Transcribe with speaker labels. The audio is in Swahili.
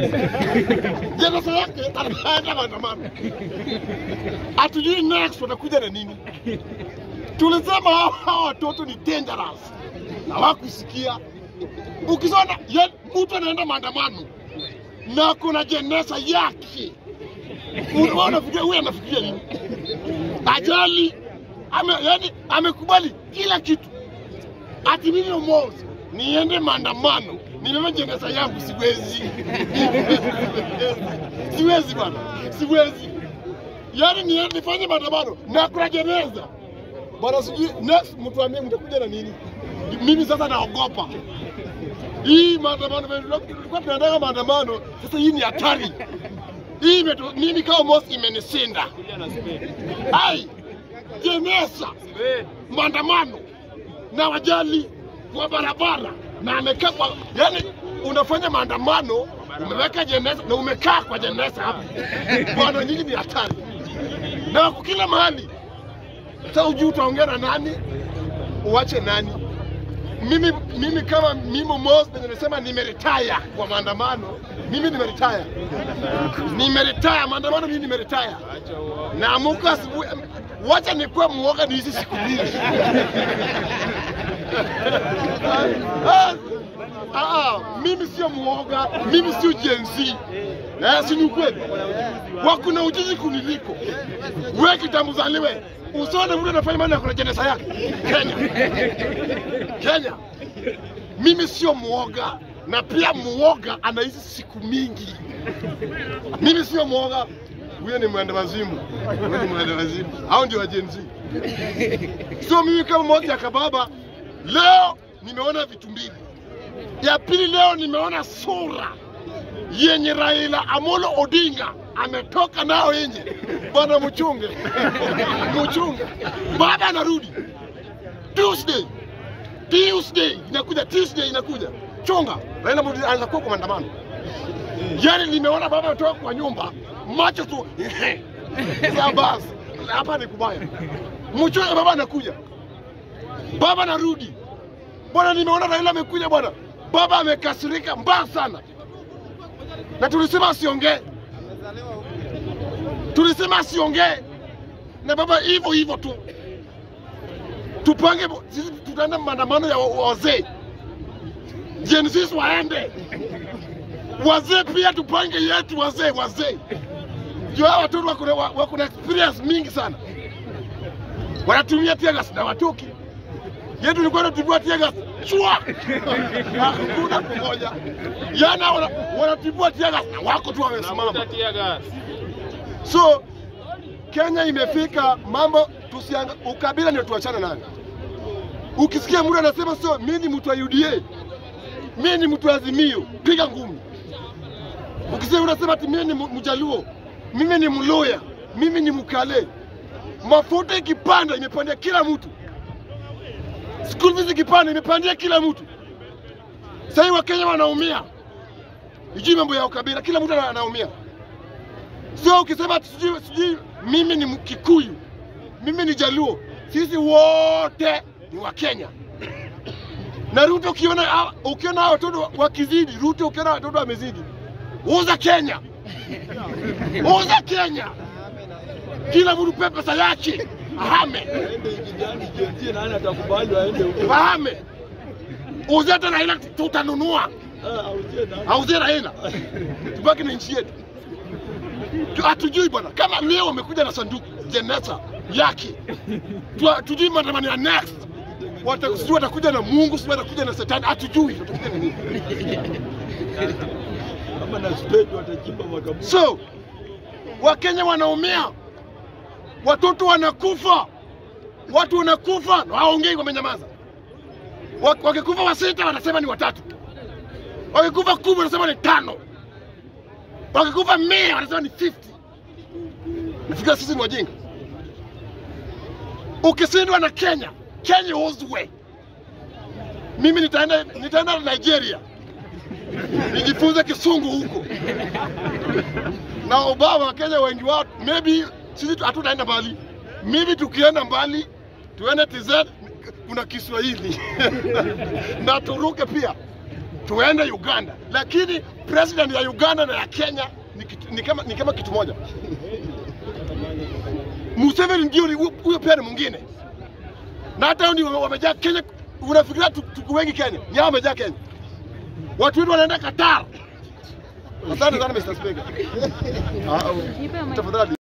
Speaker 1: jeneza yake anaenda maandamano, hatujui next watakuja na nini. Tulisema hawa hawa watoto ni dangerous na wakusikia. Ukisona ye- mtu anaenda maandamano na kuna jeneza yake, unaona unafikiria huyu anafikiria nini? Ajali ame, yani amekubali kila kitu, ati mimi Omozi niende maandamano nimeme jeneza yangu, siwezi siwezi bwana, siwezi yani ni, nifanye maandamano na kuna jeneza bwana, sijui next mtu ambie mtakuja na nini? Mimi sasa naogopa hii maandamano, vile tulikuwa tunaendaga maandamano, sasa hii ni hatari hii imetu, mimi kama Mosi imenisinda. Ai, jeneza maandamano na wajali kwa barabara na amekaa kwa, yani unafanya maandamano umeweka jeneza na umekaa kwa jeneza hapo, bwana, nyinyi ni hatari na wako kila mahali. Sasa ujui utaongea na nani, uache nani? Mimi, mimi kama mimi Mos nimesema nimeretire kwa maandamano, mimi nimeretire, nimeretire maandamano, mimi nimeretire. Naamuka asubuhi, wacha nikuwe muoga ni hizi siku mbili. Ah, ah, mimi sio muoga, mimi sio Gen Z. Eh, si ni ukweli? Wakuna ujuzi kuniliko. Wewe kitambo zaliwe. Usione mtu anafanya maana kuna jeneza yake. Kenya. Kenya. Mimi sio muoga na pia muoga anaishi siku mingi. Mimi sio muoga. Huyo ni mwenda wazimu. Huyo ni mwenda wazimu. Hao ndio wa Gen Z. So mimi kama mmoja ya kababa leo nimeona vitu mbili. Ya pili leo nimeona sura yenye Raila Amolo Odinga ametoka nao nje. Bwana mchunge, mchunge, baba anarudi Tuesday, Tuesday inakuja, Tuesday inakuja, chunga. Raila Odinga anaanza kuwa kwa maandamano. Yani nimeona baba ametoka kwa nyumba, macho tu ya basi, hapa ni kubaya. Mchunge, baba anakuja, baba anarudi. Bwana, nimeona Raila amekuja bwana, baba amekasirika mbaya sana na tulisema asiongee, tulisema asiongee, na baba hivyo hivyo tu. Tupange, sisi tutaenda maandamano ya wa- wazee, Gen Z waende, wazee pia tupange yetu, wazee wazee, juu hawa watoto wako na- wako na experience mingi sana, wanatumia tegas na watoki yetu ilikuwa inatibua tegas chua, hakuna kumoja yana wana- wanatibua tegas na wako tu wamesimama. So Kenya imefika mambo tusianga, ukabila ndio tuachane nayo. Ukisikia mtu anasema sio, mimi ni mtu wa UDA, mimi ni mtu wa Azimio, piga ngumi. Ukisikia unasema ati mimi ni mu- Mjaluo, mimi ni Mluya, mimi ni Mkale, mafuta ikipanda imepandia kila mtu, school fees ikipanda imepandia kila mtu. Sasa hivi Wakenya wanaumia, ijui mambo ya ukabila, kila mtu ana- anaumia. Sio ukisema ati sijui sijui mimi ni Mkikuyu, mimi ni Jaluo, sisi wote ni wa Kenya. Na Ruto ukiona hawa- ukiona hawa watoto wakizidi, Ruto ukiona watoto wamezidi, uza Kenya, uza Kenya, kila mtu pe pesa yake ahame,
Speaker 2: nani atakubali waende huko?
Speaker 1: ahame, uze hata Raila tutanunua,
Speaker 2: Ah, auzie nani?
Speaker 1: auzie Raila, tubaki na nchi yetu. Tu- hatujui bwana, kama leo wamekuja na sanduku jeneza yake, Tu- tujui maandamano ya next Wata- sijui watakuja na Mungu, sijui watakuja na Shetani, hatujui watakuja na nini.
Speaker 2: Kama na spade watachimba makaburi.
Speaker 1: So Wakenya wanaumia, watoto wanakufa, watu wanakufa na hawaongei, wamenyamaza. Wa- Wakikufa wasita wanasema ni watatu, wakikufa kumi wanasema ni tano, wakikufa mia wanasema ni 50. Nafikiri sisi ni wajinga. Ukishindwa na Kenya, Kenya uzwe. Mimi nitaenda nitaenda Nigeria nijifunze kisungu huko na Obama wa Kenya wengi wao maybe sisi tu- hatutaenda mbali, maybe tukienda mbali tuende TZ kuna Kiswahili na turuke pia tuende Uganda, lakini president ya Uganda na ya Kenya ni, kitu, ni, kama, ni kama kitu moja. Museveni ndio ni- huyo pia ni mwingine, na hata hao ndio wamejaa Kenya. Unafikiria tu- tuko wengi Kenya? Ni hao wamejaa Kenya, watu wetu wanaenda Qatar. Asante sana Mr. Speaker. Ah,
Speaker 3: Nipe mic.
Speaker 1: Tafadhali.